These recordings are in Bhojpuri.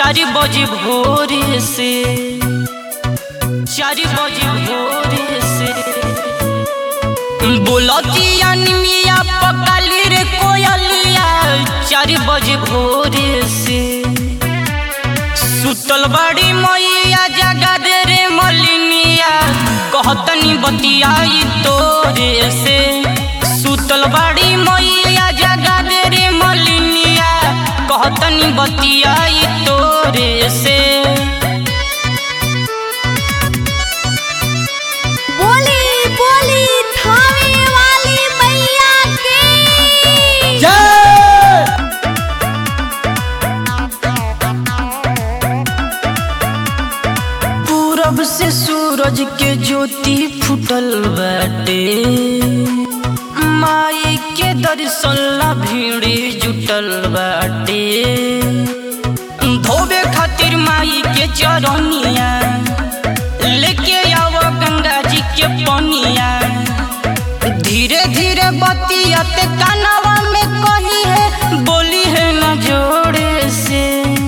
चार बजे भोरे से चार बजे भोरे से बोलतिया निमिया पकाली रे कोयलिया चार बजे भोरे से सुतल बड़ी मैया जगा दे रे मलिनिया कहतनी बतियाई तोरे से सुतल बड़ी मैया जगा दे रे मलिनिया कहतनी बतियाई तोरे से बोली बोली थावे वाली मैया की पूरब से सूरज के ज्योति फुटल बाटे माई के दर्शन ला भीड़ जुटल बाटे धोबे खातिर माई के चरनिया लेके आव गंगा जी के पनिया धीरे धीरे बतियाते कानवा में कही है बोली है न जोड़े से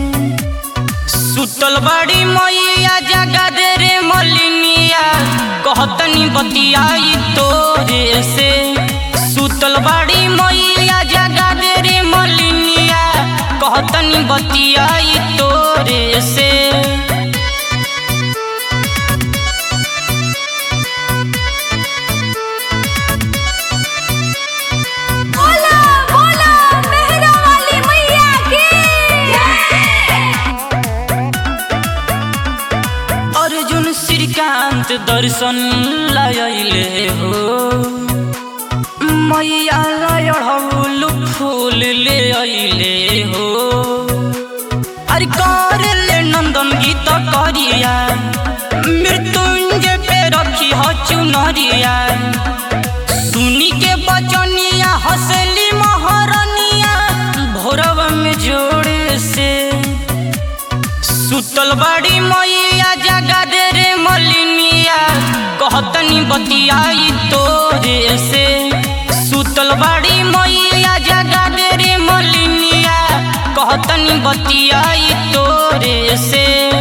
सुतल बड़ी मैया जगा दे रे मलिनिया कहतनी बतियाई तोरे से सुतल बड़ी मैया जगा दे रे मलिनिया कहतनी बतियाई तोरे से बोला बोला मेहरा वाली मैया की अर्जुन श्रीकांत दर्शन लायले हो मैया लड़ौल फूल ले अइले हो अरे कर ले नंदन गीत करिया मृत्युंजय पे रखी हो चुनरिया सुनी के बचनिया हंसली महरनिया भोरव में जोड़े से सुतल बड़ी मैया जगा दे रे मलिनिया कहतनी बतियाई तोरे से सुतल बड़ी मैया जगा दे रे मलिनिया कहतनी बतियाई तोरे से